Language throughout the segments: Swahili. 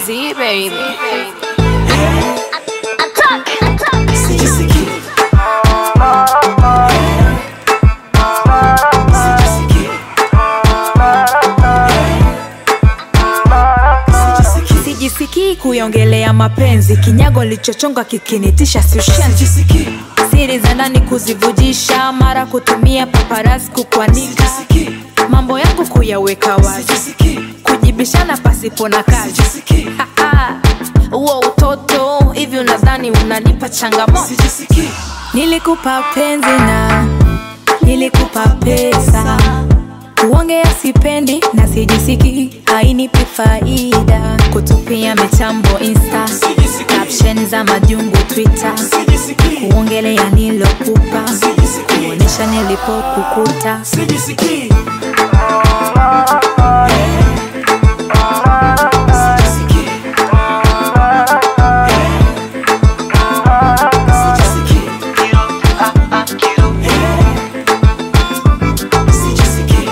Z baby. Sijisikii. Sijisikii. Sijisikii. sijisikii kuiongelea mapenzi kinyago lichochonga kikinitisha siushenzi Sijisikii. siri za ndani kuzivujisha mara kutumia paparazzi kukwanika Sijisikii. mambo yangu kuyaweka wazi Sijisikii. kujibishana pasipo na kazi Sijisikii. huo utoto hivi unadhani unanipa changamoto Sijisikii. nilikupa penzi na nilikupa pesa kuongea sipendi na sijisiki hainipi faida kutupia mitambo insta Sijisikii. caption za majungu twitter Sijisikii. kuongelea nilokupa Sijisikii. kuonyesha nilipokukuta Sijisikii. Sijisikii. Sijisikii. Sijisikii.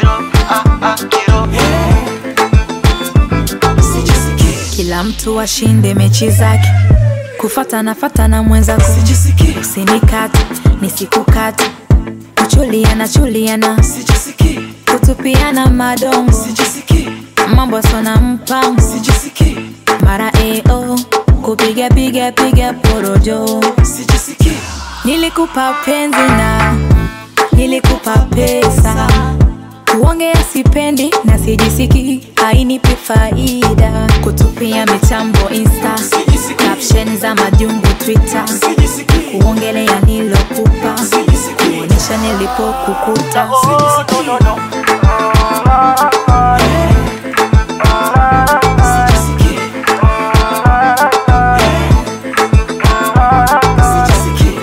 Sijisikii. kila mtu ashinde mechi zake kufatana fatana mwenzako Sijisikii. usinikate nisikukate kuchuliana chuliana Sijisikii. kutupiana madongo Sijisikii. mambo sona mpango Sijisikii. mara eo kupiga piga piga porojo Sijisikii. nilikupa penzi na nilikupa pesa kuongea sipendi na sijisiki hainipi faida kutupia mitambo insta Sijisikii. caption za majungu twitter Sijisikii. kuongelea nilokupa Sijisikii. kuonyesha nilipokukuta Sijisikii. Sijisikii.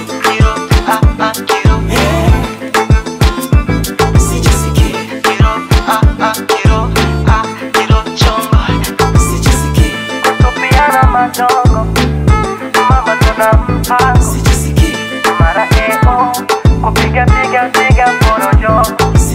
Sijisikii. Sijisikii. Tupiana madongo mama tunampa Sijisikii. mara eo kupiga piga piga porojo